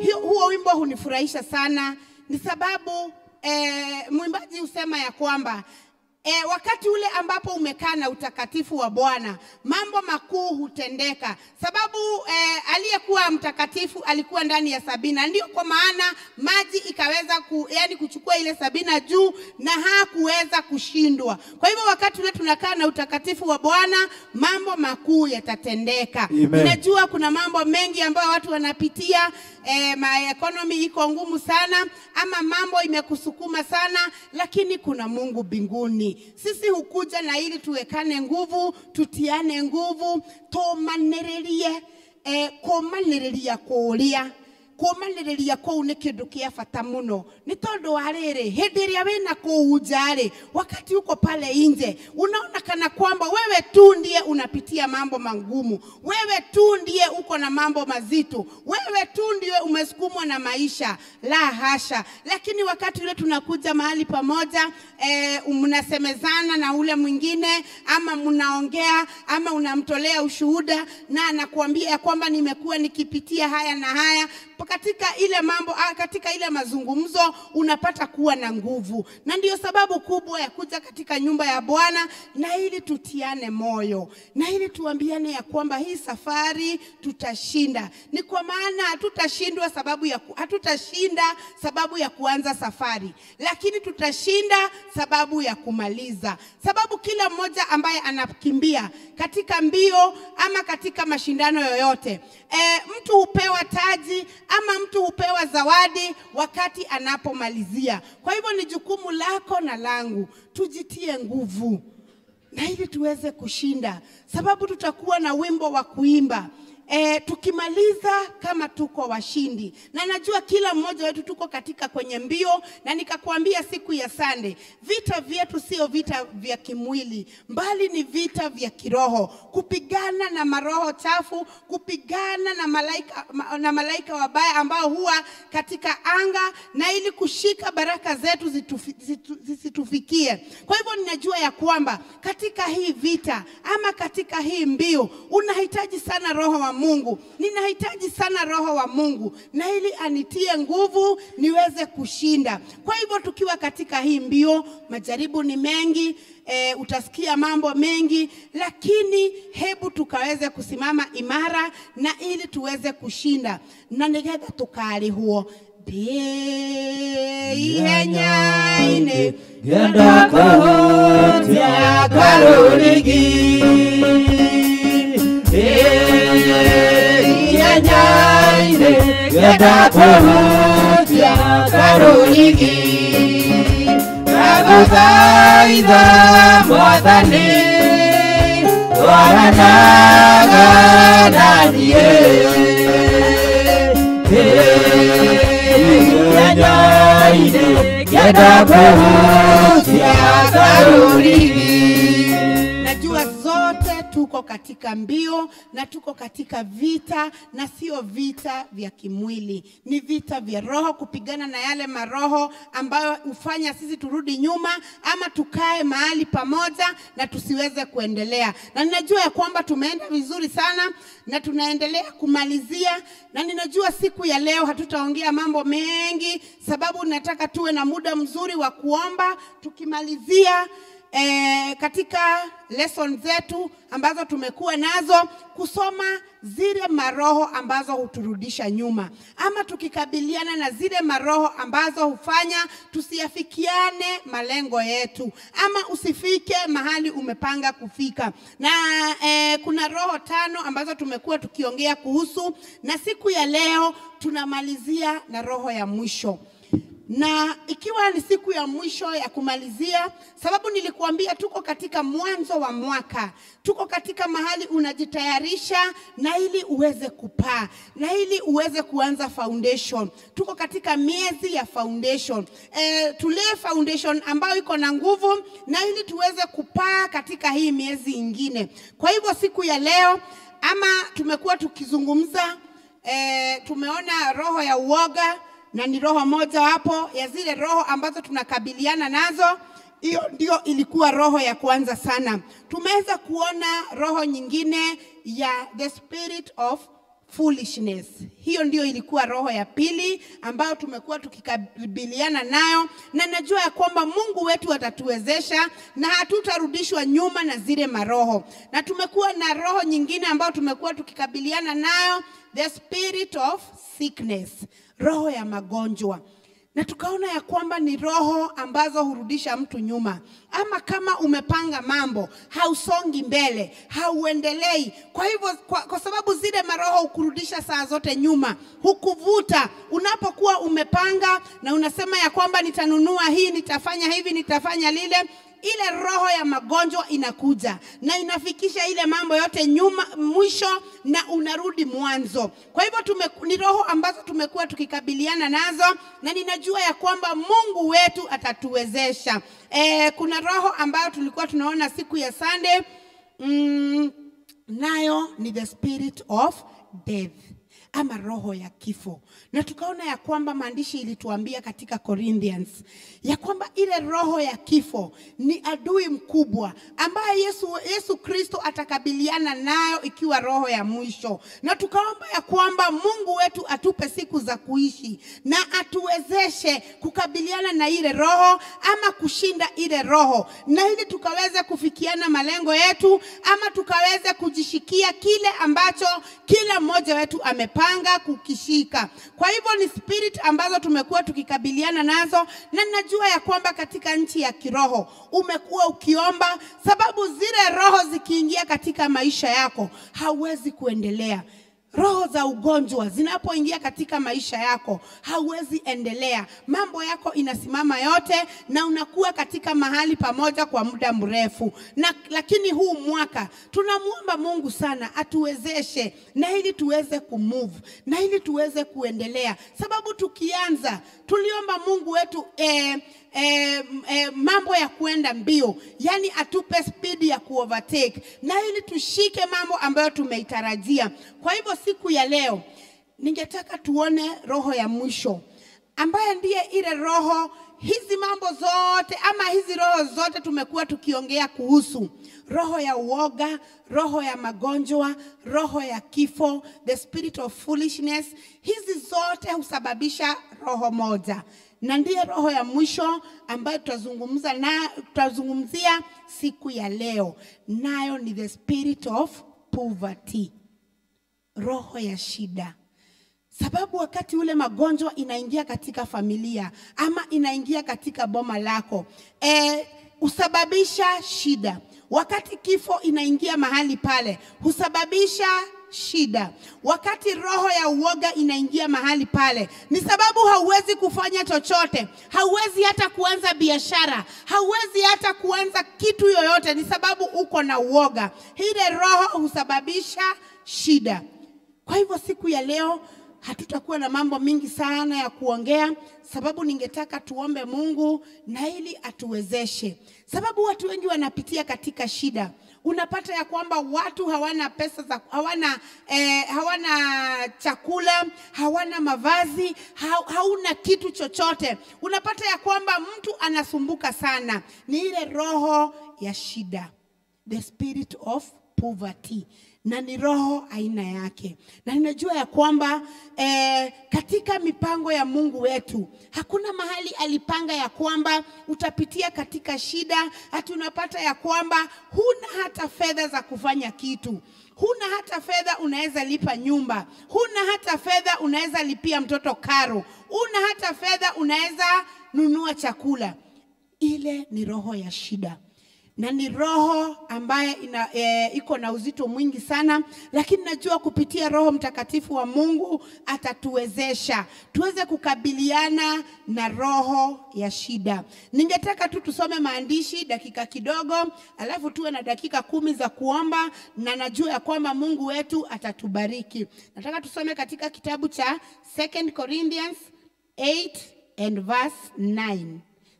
hiyo, huo wimbo hunifurahisha sana, ni sababu eh, mwimbaji husema ya kwamba E, wakati ule ambapo umekaa na utakatifu wa Bwana mambo makuu hutendeka, sababu e, aliyekuwa mtakatifu alikuwa ndani ya Sabina, ndio kwa maana maji ikaweza ku, yani kuchukua ile Sabina juu na hakuweza kushindwa. Kwa hivyo wakati ule tunakaa na utakatifu wa Bwana mambo makuu yatatendeka. Amen. Ninajua kuna mambo mengi ambayo watu wanapitia eh, ma economy iko ngumu sana, ama mambo imekusukuma sana, lakini kuna Mungu mbinguni. Sisi hukuja na ili tuwekane nguvu, tutiane nguvu, tumanĩrĩrie eh, kũmanĩrĩria kũrĩa kũmanĩrĩria kũu nĩ kĩndũ kĩa bata mũno nĩ tondũ wa rĩrĩ hĩndĩ ĩrĩa wĩna kũu nja rĩ wakati uko pale nje unaona kana kwamba wewe tu ndiye unapitia mambo magumu wewe tu ndiye uko na mambo mazito wewe tu ndiye umesukumwa na maisha la hasha lakini wakati ule tunakuja mahali pamoja eh, mnasemezana na ule mwingine ama mnaongea ama unamtolea ushuhuda na anakuambia ya kwamba nimekuwa nikipitia haya na haya katika ile mambo ah, katika ile mazungumzo unapata kuwa na nguvu, na ndiyo sababu kubwa ya kuja katika nyumba ya Bwana, na ili tutiane moyo na ili tuambiane ya kwamba hii safari tutashinda. Ni kwa maana hatutashindwa sababu ya ku, hatutashinda sababu ya kuanza safari, lakini tutashinda sababu ya kumaliza, sababu kila mmoja ambaye anakimbia katika mbio ama katika mashindano yoyote e, mtu hupewa taji ama mtu hupewa zawadi wakati anapomalizia. Kwa hivyo ni jukumu lako na langu tujitie nguvu na ili tuweze kushinda, sababu tutakuwa na wimbo wa kuimba E, tukimaliza kama tuko washindi, na najua kila mmoja wetu tuko katika kwenye mbio, na nikakwambia siku ya Sande, vita vyetu sio vita vya kimwili, mbali ni vita vya kiroho, kupigana na maroho chafu, kupigana na malaika, ma- na malaika wabaya ambao huwa katika anga, na ili kushika baraka zetu zitufi, zitu, zisitufikie. Kwa hivyo ninajua ya kwamba katika hii vita ama katika hii mbio unahitaji sana roho wa Mungu, ninahitaji sana roho wa Mungu na ili anitie nguvu niweze kushinda. Kwa hivyo tukiwa katika hii mbio, majaribu ni mengi e, utasikia mambo mengi, lakini hebu tukaweze kusimama imara na ili tuweze kushinda na nigetha tukarĩhwo ndĩ ihenya-inĩ ngenda kũhutia karũrigi ihenya-inĩ ngenda kũhutia karũrigi ndagũthaitha mwathani twaranaga na niĩ ihenya-inĩ ngenda kũhutia karũrigi Najua zote tuko katika mbio na tuko katika vita, na sio vita vya kimwili, ni vita vya roho, kupigana na yale maroho ambayo hufanya sisi turudi nyuma ama tukae mahali pamoja na tusiweze kuendelea. Na ninajua ya kwamba tumeenda vizuri sana na tunaendelea kumalizia, na ninajua siku ya leo hatutaongea mambo mengi, sababu nataka tuwe na muda mzuri wa kuomba tukimalizia eh, katika lesson zetu ambazo tumekuwa nazo kusoma zile maroho ambazo huturudisha nyuma, ama tukikabiliana na zile maroho ambazo hufanya tusiafikiane malengo yetu, ama usifike mahali umepanga kufika. Na eh, kuna roho tano ambazo tumekuwa tukiongea kuhusu, na siku ya leo tunamalizia na roho ya mwisho na ikiwa ni siku ya mwisho ya kumalizia, sababu nilikuambia tuko katika mwanzo wa mwaka, tuko katika mahali unajitayarisha na ili uweze kupaa na ili uweze kuanza foundation. Tuko katika miezi ya foundation e, tulee foundation ambayo iko na nguvu na ili tuweze kupaa katika hii miezi ingine. Kwa hivyo siku ya leo ama tumekuwa tukizungumza e, tumeona roho ya uoga na ni roho moja wapo ya zile roho ambazo tunakabiliana nazo. Hiyo ndio ilikuwa roho ya kwanza sana. Tumeweza kuona roho nyingine ya the spirit of foolishness. Hiyo ndio ilikuwa roho ya pili ambayo tumekuwa tukikabiliana nayo, na najua ya kwamba Mungu wetu atatuwezesha na hatutarudishwa nyuma na zile maroho. Na tumekuwa na roho nyingine ambayo tumekuwa tukikabiliana nayo, the spirit of sickness, roho ya magonjwa na tukaona ya kwamba ni roho ambazo hurudisha mtu nyuma, ama kama umepanga mambo hausongi mbele, hauendelei. Kwa hivyo kwa, kwa sababu zile maroho hukurudisha saa zote nyuma, hukuvuta unapokuwa umepanga na unasema ya kwamba nitanunua hii, nitafanya hivi, nitafanya lile ile roho ya magonjwa inakuja na inafikisha ile mambo yote nyuma mwisho na unarudi mwanzo. Kwa hivyo tume, ni roho ambazo tumekuwa tukikabiliana nazo na ninajua ya kwamba Mungu wetu atatuwezesha. E, kuna roho ambayo tulikuwa tunaona siku ya Sunday mm, nayo ni the spirit of death ama roho ya kifo, na tukaona ya kwamba maandishi ilituambia katika Corinthians ya kwamba ile roho ya kifo ni adui mkubwa ambaye Yesu, Yesu Kristo atakabiliana nayo ikiwa roho ya mwisho, na tukaomba ya kwamba Mungu wetu atupe siku za kuishi na atuwezeshe kukabiliana na ile roho ama kushinda ile roho, na ili tukaweze kufikiana malengo yetu ama tukaweze kujishikia kile ambacho kila mmoja wetu amepanga kukishika. Kwa hivyo ni spirit ambazo tumekuwa tukikabiliana nazo, na ninajua ya kwamba katika nchi ya kiroho umekuwa ukiomba, sababu zile roho zikiingia katika maisha yako hauwezi kuendelea. Roho za ugonjwa zinapoingia katika maisha yako hauwezi endelea, mambo yako inasimama yote, na unakuwa katika mahali pamoja kwa muda mrefu. Na lakini huu mwaka tunamwomba Mungu sana atuwezeshe, na ili tuweze kumove, na ili tuweze kuendelea, sababu tukianza tuliomba Mungu wetu eh, eh, eh, mambo ya kuenda mbio, yani atupe spidi ya kuovertake na ili tushike mambo ambayo tumeitarajia. Kwa hivyo siku ya leo ningetaka tuone roho ya mwisho ambaye ndiye ile roho hizi mambo zote ama hizi roho zote tumekuwa tukiongea kuhusu roho ya uoga, roho ya magonjwa, roho ya kifo, the spirit of foolishness. Hizi zote husababisha roho moja, na ndiye roho ya mwisho ambayo tutazungumza na tutazungumzia siku ya leo, nayo ni the spirit of poverty, roho ya shida sababu wakati ule magonjwa inaingia katika familia ama inaingia katika boma lako e, husababisha shida. Wakati kifo inaingia mahali pale husababisha shida. Wakati roho ya uoga inaingia mahali pale, ni sababu hauwezi kufanya chochote, hauwezi hata kuanza biashara, hauwezi hata kuanza kitu yoyote, ni sababu uko na uoga. Ile roho husababisha shida. Kwa hivyo siku ya leo hatutakuwa na mambo mingi sana ya kuongea, sababu ningetaka tuombe Mungu na ili atuwezeshe, sababu watu wengi wanapitia katika shida. Unapata ya kwamba watu hawana pesa za hawana, eh, hawana chakula, hawana mavazi, ha, hauna kitu chochote. Unapata ya kwamba mtu anasumbuka sana, ni ile roho ya shida, the spirit of poverty na ni roho aina yake, na ninajua ya kwamba eh, katika mipango ya Mungu wetu hakuna mahali alipanga ya kwamba utapitia katika shida, hati unapata ya kwamba huna hata fedha za kufanya kitu huna hata fedha unaweza lipa nyumba, huna hata fedha unaweza lipia mtoto karo, huna hata fedha unaweza nunua chakula. Ile ni roho ya shida na ni roho ambaye ina, e, iko na uzito mwingi sana, lakini najua kupitia Roho Mtakatifu wa Mungu atatuwezesha tuweze kukabiliana na roho ya shida. Ningetaka tu tusome maandishi dakika kidogo, alafu tuwe na dakika kumi za kuomba, na najua ya kwamba Mungu wetu atatubariki. Nataka tusome katika kitabu cha 2 Corinthians 8 and verse 9.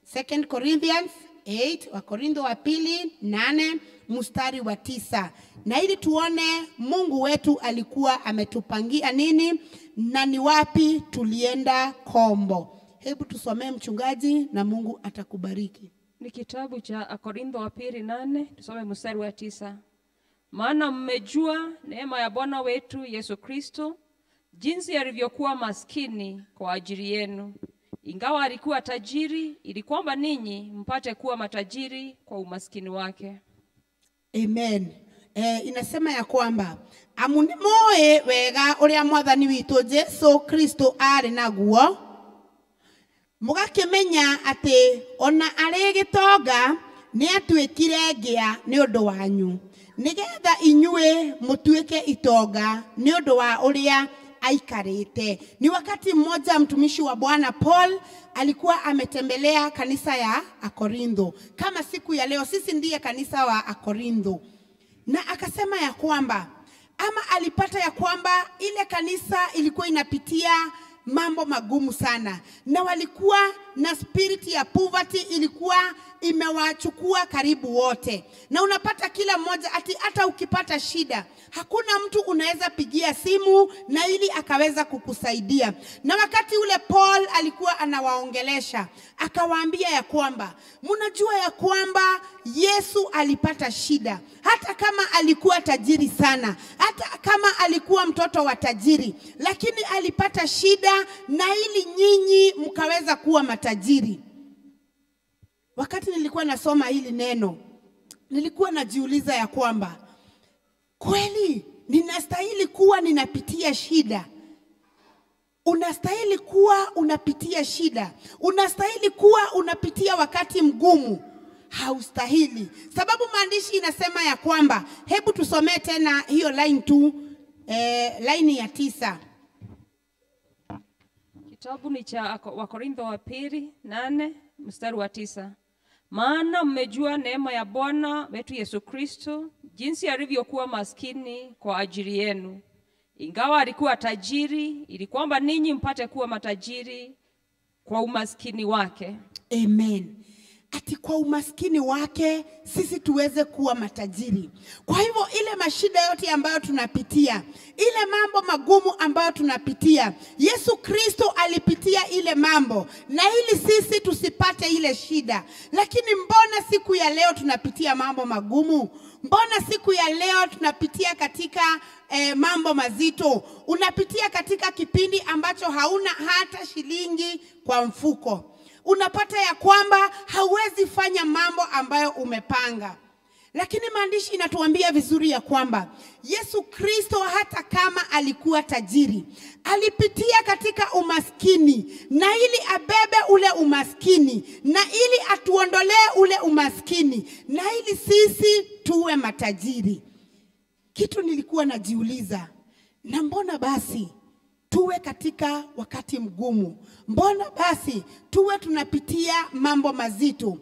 2 Corinthians 8 Wakorintho wa pili nane mstari wa tisa na ili tuone Mungu wetu alikuwa ametupangia nini na ni wapi tulienda kombo. Hebu tusomee mchungaji, na Mungu atakubariki. Ni kitabu cha Korintho wa pili nane tusome mstari wa tisa. maana mmejua neema ya Bwana wetu Yesu Kristo, jinsi alivyokuwa maskini kwa ajili yenu, ingawa alikuwa tajiri, ili kwamba ninyi mpate kuwa matajiri kwa umaskini wake. amen eh, inasema ya kwamba amu nĩ mũĩ wega ũrĩa mwathani witũ jesu kristo arĩ naguo mũgakĩmenya atĩ ona arĩ gĩtonga nĩ atuĩkire ngĩa nĩ ũndũ wanyu nĩgetha inyuĩ mũtuĩke itonga nĩ ũndũ wa ũrĩa aikarĩte ni wakati mmoja mtumishi wa bwana paul alikuwa ametembelea kanisa ya akorintho kama siku ya leo sisi ndiye kanisa wa akorintho na akasema ya kwamba ama alipata ya kwamba ile kanisa ilikuwa inapitia mambo magumu sana na walikuwa na spirit ya poverty ilikuwa imewachukua karibu wote na unapata kila mmoja ati hata ukipata shida hakuna mtu unaweza pigia simu na ili akaweza kukusaidia na wakati ule paul alikuwa anawaongelesha akawaambia ya kwamba mnajua ya kwamba yesu alipata shida hata kama alikuwa tajiri sana hata kama alikuwa mtoto wa tajiri lakini alipata shida na ili nyinyi mkaweza kuwa matajiri wakati nilikuwa nasoma hili neno nilikuwa najiuliza ya kwamba kweli ninastahili kuwa ninapitia shida unastahili kuwa unapitia shida unastahili kuwa unapitia wakati mgumu haustahili sababu maandishi inasema ya kwamba hebu tusomee tena hiyo line tu eh, line ya tisa Kitabu ni cha Ako- Wakorintho wa pili nane mstari wa tisa. Maana mmejua neema ya Bwana wetu Yesu Kristo, jinsi alivyokuwa maskini kwa ajili yenu, ingawa alikuwa tajiri, ili kwamba ninyi mpate kuwa matajiri kwa umaskini wake. amen ati kwa umaskini wake sisi tuweze kuwa matajiri kwa hivyo ile mashida yote ambayo tunapitia ile mambo magumu ambayo tunapitia yesu kristo alipitia ile mambo na ili sisi tusipate ile shida lakini mbona siku ya leo tunapitia mambo magumu mbona siku ya leo tunapitia katika eh, mambo mazito unapitia katika kipindi ambacho hauna hata shilingi kwa mfuko unapata ya kwamba hauwezi fanya mambo ambayo umepanga lakini maandishi inatuambia vizuri ya kwamba yesu kristo hata kama alikuwa tajiri alipitia katika umaskini na ili abebe ule umaskini na ili atuondolee ule umaskini na ili sisi tuwe matajiri kitu nilikuwa najiuliza na mbona basi tuwe katika wakati mgumu mbona basi tuwe tunapitia mambo mazito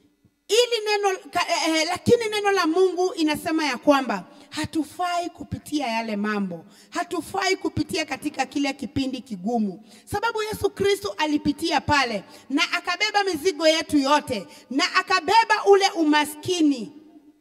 ili neno ka, eh, lakini neno la mungu inasema ya kwamba hatufai kupitia yale mambo hatufai kupitia katika kile kipindi kigumu sababu yesu kristo alipitia pale na akabeba mizigo yetu yote na akabeba ule umaskini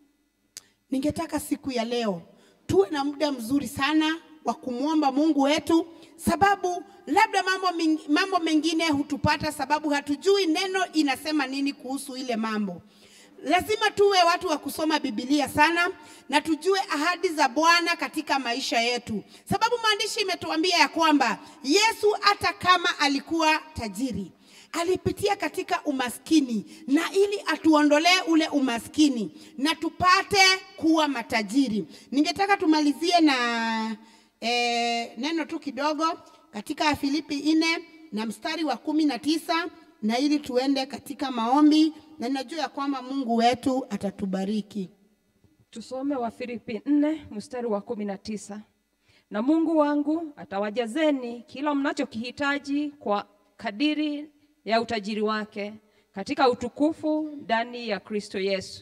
ningetaka siku ya leo tuwe na muda mzuri sana wa kumwomba mungu wetu sababu labda mambo, ming- mambo mengine hutupata sababu hatujui neno inasema nini kuhusu ile mambo lazima tuwe watu wa kusoma bibilia sana na tujue ahadi za bwana katika maisha yetu sababu maandishi imetuambia ya kwamba yesu hata kama alikuwa tajiri alipitia katika umaskini na ili atuondolee ule umaskini na tupate kuwa matajiri ningetaka tumalizie na eh, neno tu kidogo katika filipi nne na mstari wa kumi na tisa na ili tuende katika maombi na ninajua ya kwamba mungu wetu atatubariki Tusome Wafilipi nne mstari wa kumi na tisa. Na Mungu wangu atawajazeni kila mnachokihitaji kwa kadiri ya utajiri wake katika utukufu ndani ya Kristo Yesu.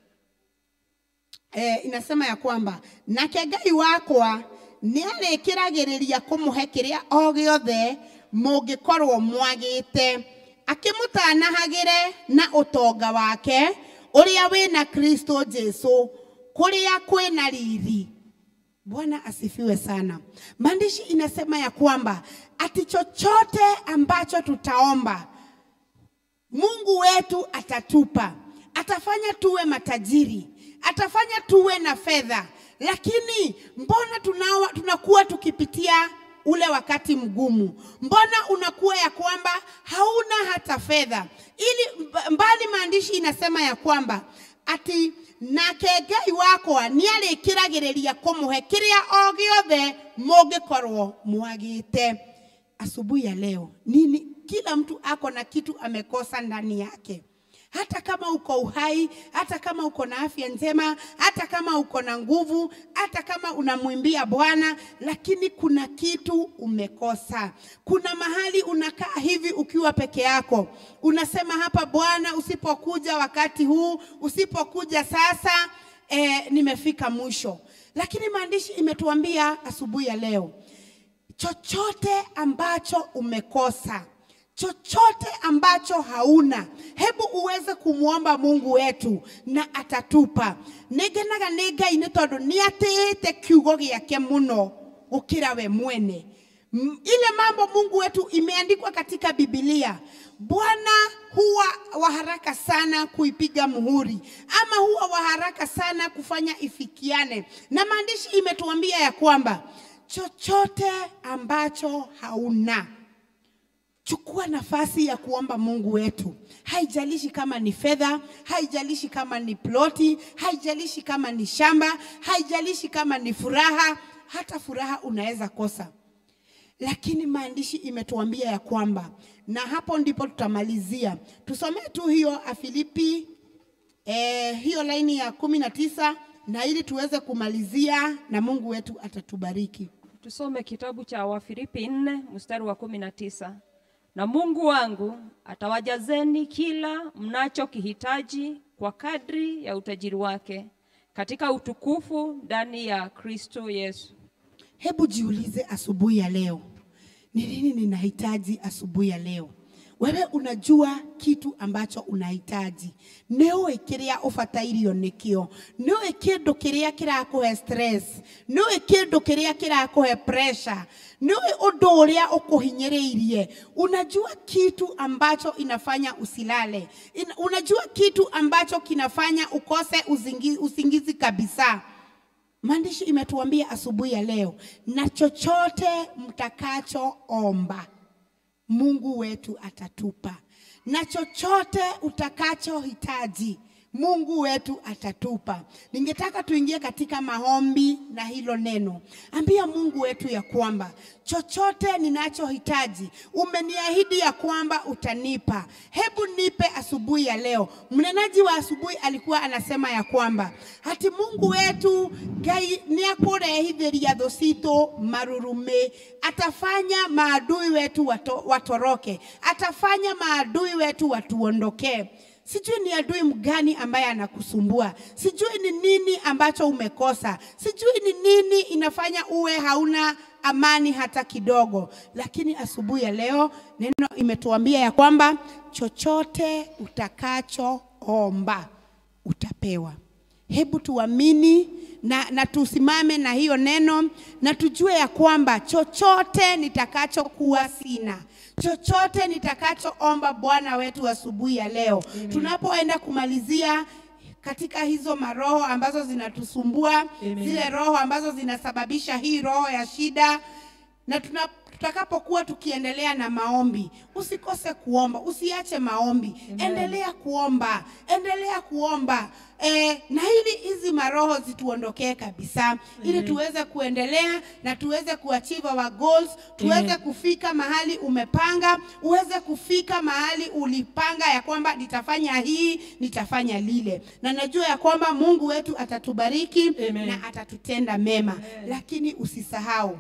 eh, inasema ya kwamba nake ngai wakwa nĩ arĩkĩragĩrĩria kũmũhe kĩrĩa o gĩothe mũngĩkorwo mwagĩte akĩmũtanahagĩre na ũtonga wake ũrĩa wĩna kristo jesu kũrĩa kwĩna riri bwana asifiwe sana maandishi inasema ya kwamba ati chochote ambacho tutaomba Mungu wetu atatupa, atafanya tuwe matajiri, atafanya tuwe na fedha, lakini mbona tunawa, tunakuwa tukipitia ule wakati mgumu? Mbona unakuwa ya kwamba hauna hata fedha? Ili mba- mbali maandishi inasema ya kwamba ati nake ngai wakwa nĩ arĩkĩragĩrĩria kũmũhe kĩrĩa o gĩothe mũngĩkorwo mwagĩte asubuhi ya leo nini kila mtu ako na kitu amekosa ndani yake hata kama uko uhai hata kama uko na afya njema hata kama uko na nguvu hata kama unamwimbia bwana lakini kuna kitu umekosa kuna mahali unakaa hivi ukiwa peke yako unasema hapa bwana usipokuja wakati huu usipokuja sasa eh, nimefika mwisho lakini maandishi imetuambia asubuhi ya leo chochote ambacho umekosa chochote ambacho hauna hebu uweze kumwomba mungu wetu na atatupa nĩngenaga nĩ ngai nĩ tondũ nĩ atĩĩte kiugo gĩake mũno gũkĩra we mwene M- ile mambo mungu wetu imeandikwa katika bibilia bwana huwa wa haraka sana kuipiga muhuri ama huwa wa haraka sana kufanya ifikiane na maandishi imetuambia ya kwamba chochote ambacho hauna chukua nafasi ya kuomba mungu wetu haijalishi kama ni fedha haijalishi kama ni ploti haijalishi kama ni shamba haijalishi kama ni furaha hata furaha unaweza kosa lakini maandishi imetuambia ya kwamba na hapo ndipo tutamalizia tusomee tu hiyo afilipi eh, hiyo laini ya kumi na tisa na ili tuweze kumalizia na mungu wetu atatubariki Tusome kitabu cha Wafilipi nne mstari wa kumi na tisa. Na Mungu wangu atawajazeni kila mnachokihitaji kwa kadri ya utajiri wake katika utukufu ndani ya Kristo Yesu. hebu jiulize asubuhi ya leo ni nini ninahitaji asubuhi ya leo wewe unajua kitu ambacho unahitaji nĩũĩ kĩrĩa ũbatairio nĩkĩo nĩũĩ kĩndũ kĩrĩa kĩrakũhe stress nĩũĩ kĩndũ kĩrĩa kĩrakũhe pressure nĩũĩ ũndũ ũrĩa ũkũhinyĩrĩirie unajua kitu ambacho inafanya usilale In, unajua kitu ambacho kinafanya ukose uzingi, usingizi kabisa maandishi imetuambia asubuhi ya leo na chochote mtakachoomba mungu wetu atatupa na chochote utakachohitaji mungu wetu atatupa ningetaka tuingie katika maombi na hilo neno ambia mungu wetu ya kwamba chochote ninachohitaji umeniahidi ya kwamba utanipa hebu nipe asubuhi ya leo mnenaji wa asubuhi alikuwa anasema ya kwamba hati mungu wetu ngai nĩakũrehithĩria thũ citũ marurume atafanya maadui wetu wato, watoroke atafanya maadui wetu watuondokee sijui ni adui mgani ambaye anakusumbua sijui ni nini ambacho umekosa sijui ni nini inafanya uwe hauna amani hata kidogo lakini asubuhi ya leo neno imetuambia ya kwamba chochote utakachoomba utapewa hebu tuamini na, na tusimame na hiyo neno na tujue ya kwamba chochote nitakachokuwa sina chochote nitakachoomba bwana wetu asubuhi ya leo tunapoenda kumalizia katika hizo maroho ambazo zinatusumbua zile roho ambazo zinasababisha hii roho ya shida na tuna, tutakapokuwa tukiendelea na maombi usikose kuomba usiache maombi endelea kuomba endelea kuomba e, na ili hizi maroho zituondokee kabisa ili tuweze kuendelea na tuweze kuachieve our goals tuweze kufika mahali umepanga uweze kufika mahali ulipanga ya kwamba nitafanya hii nitafanya lile na najua ya kwamba mungu wetu atatubariki Amen. na atatutenda mema lakini usisahau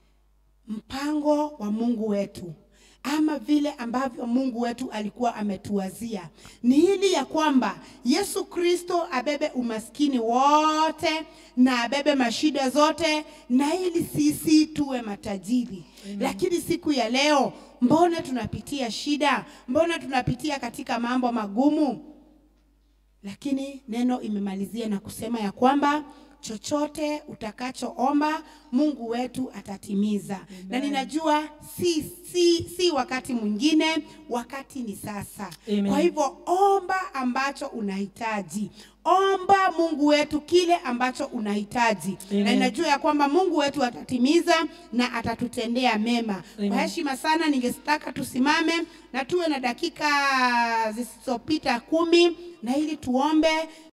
mpango wa Mungu wetu ama vile ambavyo Mungu wetu alikuwa ametuwazia ni hili ya kwamba Yesu Kristo abebe umaskini wote na abebe mashida zote na ili sisi tuwe matajiri. Lakini siku ya leo, mbona tunapitia shida? Mbona tunapitia katika mambo magumu? lakini neno imemalizia na kusema ya kwamba chochote utakachoomba Mungu wetu atatimiza. Na ninajua si, si, si wakati mwingine, wakati ni sasa. Amen. Kwa hivyo omba ambacho unahitaji. Omba Mungu wetu kile ambacho unahitaji. Na Amen. ninajua ya kwamba Mungu wetu atatimiza na atatutendea mema. Amen. Kwa heshima sana ningetaka tusimame na tuwe na dakika zisizopita kumi na ili tuombe